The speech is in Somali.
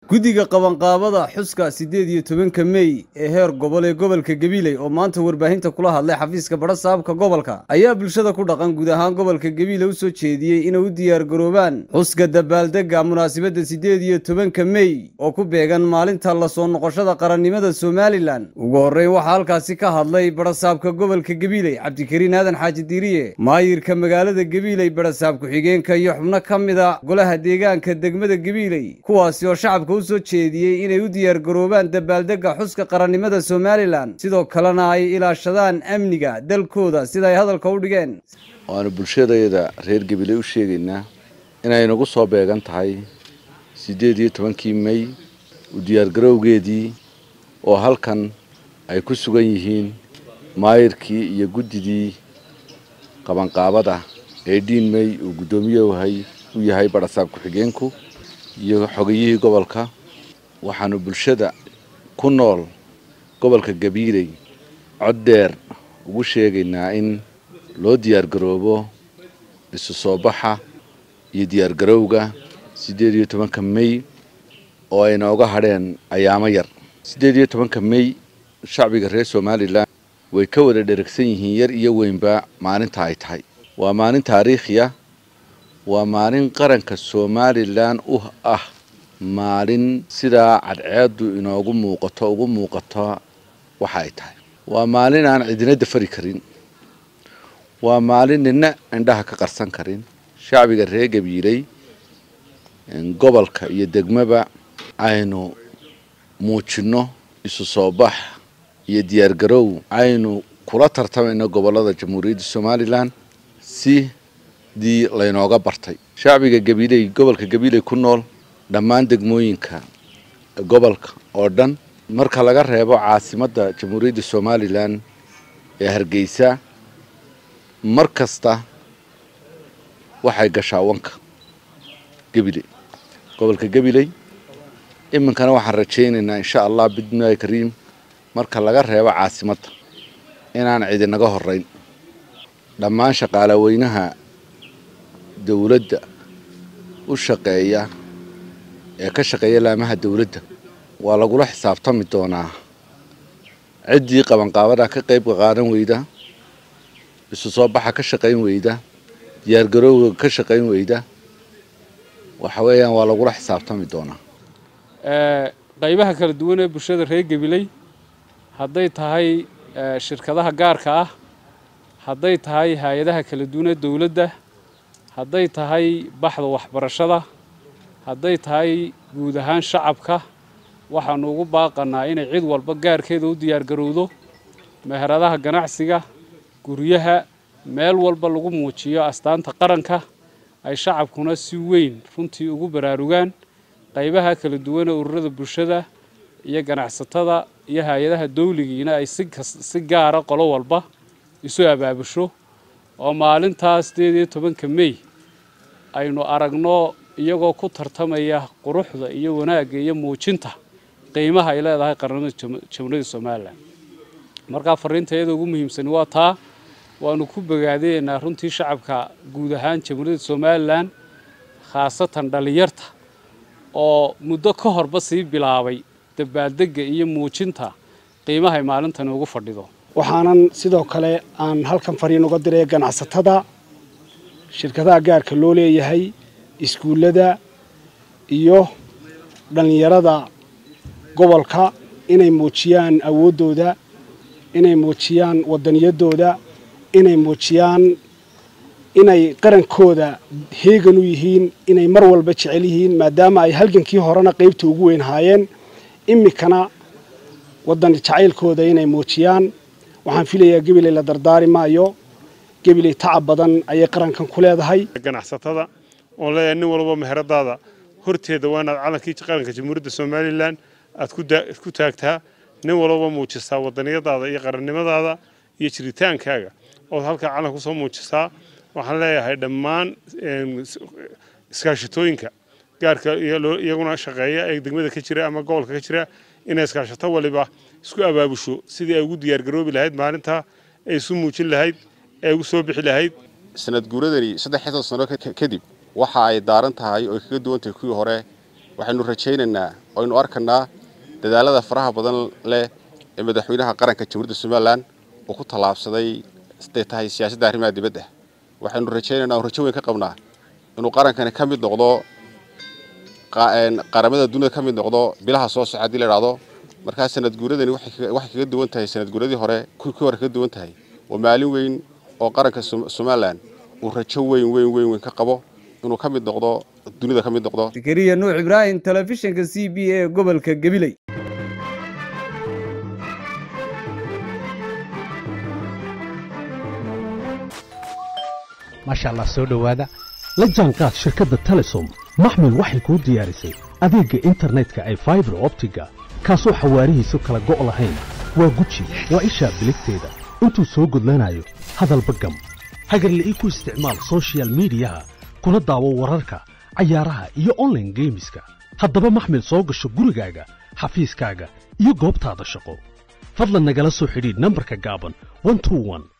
guddiga qabanqaabada xuska siddeed iyo tobanka mey ee heer gobol ee gobolka gabiley oo maanta warbaahinta kula hadlay xafiiska badhasaabka gobolka ayaa bulshada ku dhaqan guud ahaan gobolka gabiley u soo jeediyey inay u diyaargaroobaan xuska dabaaldegga munaasabadda siddeed iyo tobanka mey oo ku beegan maalinta la soo noqoshada qarannimada somalilan ugu horreyn waxaa halkaasi ka hadlay badhasaabka gobolka gabiley cabdikariin aadan xaaji diiriye maayirka magaalada gabiley badhasaab ku-xigeenka iyo xubno ka mida golaha deegaanka degmada gabiley kuwaasi oo shacabka u soo jeediyey inay u diyaargaroobaan dabaaldegga xuska qarannimada somalilan sidoo kalena ay ilaashadaan amniga dalkooda sida ay hadalka u dhigeen waanu bulshadayada reer gabiley u sheegaynaa inay nagu soo beegan tahay siddeed iyo tobankii mey u diyaargarowgeedii oo halkan ay ku sugan yihiin maayirkii iyo guddidii qabanqaabada ee dhiin mey uu guddoomiyahay u yahay badhasaab ku-xigeenku iyo xogayihii gobolka waxaanu bulshada ku nool gobolka gabiiley cod dheer ugu sheegaynaa in loo diyaargaroobo isu soo baxa iyo diyaargarowga siddeed iyo tobanka mey oo ay nooga hadheen ayaamo yar siddeed iyo tobanka mey shacbiga reer somalilan way ka wada dheragsan yihiin yar iyo weynba maalinta ay tahay waa maalin taariikhiya waa maalin qaranka somalilan u ah maalin sidaa cadceedu inoogu muuqato ugu muuqato waxa ay tahay waa maalin aan cidina dafari karin waa maalin nina indhaha ka qarsan karin shacbiga reer gabiiley gobolka iyo degmaba aynu muujinno isu soo bax iyo diyaargarow aynu kula tartamayno gobolada jamhuuriyadda somalilan sidii laynooga bartay shacbiga gabiiley gobolka gabiiley ku nool dhammaan degmooyinka gobolka oo dhan marka laga reebo caasimadda jamhuuriyadda somalilan ee hargeysa mar kasta waxay gashaa wanka gabiley gobolka gabiley iminkana waxaan rajaynaynaa insha allah bidmillahi kariim marka laga reebo caasimadda inaan cidinaga horeyn dhammaan shaqaalaweynaha dowladda u shaqeeya ee ka shaqeeya laamaha dowladda waa lagula xisaabtami doonaa ciddii qabanqaabada ka qayb qaadan weyda isu soo baxa ka shaqayn weyda diyaargarowga ka shaqayn weyda waxa weeyaan waa lagula xisaabtami doonaa qaybaha kala duwan ee bulshada reer gabiley hadday tahay shirkadaha gaarka ah hadday tahay hay-adaha kala duwan ee dowladda hadday tahay baxda waxbarashada hadday tahay guud ahaan shacabka waxaanu ugu baaqanaa inay cid walba gaarkeeda u diyaargarowdo meheradaha ganacsiga guryaha meel walba lagu muujiyo astaanta qaranka ay shacabkuna si weyn runtii ugu baraarugaan qaybaha kala duwan ee ururada bulshada iyo ganacsatada iyo hay-adaha dawligiina ay si gaara qolo walba isu abaabusho oo maalintaas sideed iyo tobanka mey aynu aragno iyagoo ku tartamaya quruxda iyo wanaagga iyo muujinta qiimaha ay leedahay qarnimada jamhuuriyadda somalilan markaa fariinta iyada ugu muhiimsani waa taa waanu ku bogaadaynaa runtii shacabka guud ahaan jamhuuriyadda somalilan khaasatan dhallinyarta oo muddo ka horba sii bilaabay dabaaldegga iyo muujinta qiimahay maalintani ugu fadhido waxaanan sidoo kale aan halkan fariin uga diray ganacsatada shirkadaha gaarka loo leeyahay iskuullada iyo dhallinyarada gobolka inay muujiyaan awooddooda inay muujiyaan waddaniyadooda inay muujiyaan inay qarankooda heegan u yihiin inay mar walba jecel yihiin maadaama ay halgankii horena qaybta ugu weyn haayeen iminkana waddan jacaylkooda inay muujiyaan waxaan filayaa gabiley la dardaari maayo gabiley tacab badan ayay qarankan ku leedahay ganacsatada oon leeyahay nin walba meheradaada horteeda waa inaad calankii qaranka jamhuuriyadda somalilan aad ku taagtaa nin walba muujisaa wadaniyadaada iyo qarannimadaada iyo jiritaankaaga ood halkaa calanka kusoo muujisaa waxaan leeyahay dhammaan iskaashatooyinka gaarka iyaguna shaqeeya ee degmada ka jira ama gobolka ka jira inay iskaashato waliba isku abaabusho sidii ay ugu diyaargaroobi lahayd maalintaa ay isu muujin lahayd ee ugu soo bixi lahayd sanad guuradani saddexdan sano kadib waxa ay daaran tahay oo ay kaga duwan tahay kuwii hore waxaynu rajaynaynaa aynu arkanaa dadaalada faraha badan leh ee madaxweynaha qaranka jamhuuriyadda somalilan uu ku tallaabsaday siday tahay siyaasadda arrimaha dibadda waxaynu rajaynaynaa rajo weyn ka qabnaa inuu qarankani ka mid noqdo qaramada dunida ka mid noqdo bilaha soo soca hadii la idhaahdo markaa sanad guuradani waxay kaga duwan tahay sanad guuradii hore kuwii hore kaga duwan tahay waa maalin weyn oo qaranka somalilan uu rajo weyn weyn weyn weyn ka qabo inuu ka mid noqdo dunida ka mid noqdo zakariya nuux ibraahim telefishinka c b a gobolka gabiley maasha allah soo dhowaada la jaanqaad shirkadda telesom maxmil waxay kuu diyaarisay adeegga internetka ay faibar optiga kaasoo xawaarihiisu kala go' lahayn waa guji waa ishaa biligteeda intuu soo gudlanayo hadalba gam hagarla'ii ku isticmaal sochial midiyaha kuna daawo wararka cayaaraha iyo onlaine geemiska haddaba maxmil soo gasho gurigaaga xafiiskaaga iyo goobtaada shaqo fadlan nagala soo xidhiidh nambarka gaaban